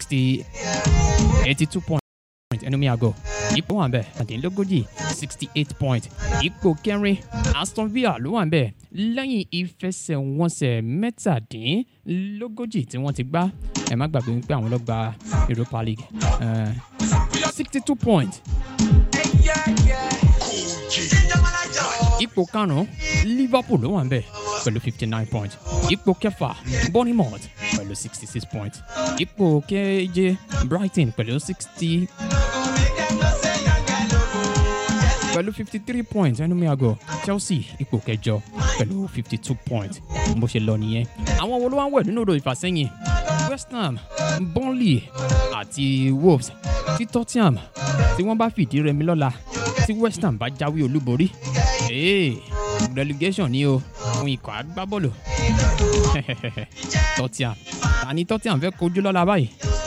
sixty eighty two point ẹnu mi àgọ́ ipò wà bẹ́ẹ̀ àdínlógójì sixty eight point ipò kẹrin aston villa ló wà bẹ́ẹ̀ lẹ́yìn ìfẹsẹ̀wọnsẹ̀ mẹ́tàdínlógójì tí wọ́n ti gbá ẹ má gbàgbé wípé àwọn ló gba europa league sixty two point ipò karùn-ún liverpool ló wà bẹ́ẹ̀ pẹ̀lú fifty nine point ipò kẹfà bournemouth pẹ̀lú sixty six point ipò keje brighton pẹ̀lú sixty pẹ̀lú fifty three points ẹnu mi àgọ́ chelsea ipò kẹjọ pẹ̀lú fifty two points bó ṣe lọ nìyẹn àwọn wo ló wá ń wẹ̀ nínú odò ìfàsẹ́yìn west ham burnley àti wolves tí tottenham tí wọ́n bá fìdí rẹmi lọ́la tí west ham bá jáwé olúborí ee relegation ni o fún ikọ̀ agbábọ́ọ̀lù tottenham ta ni tottenham fẹ́ kojú lọ́la báyìí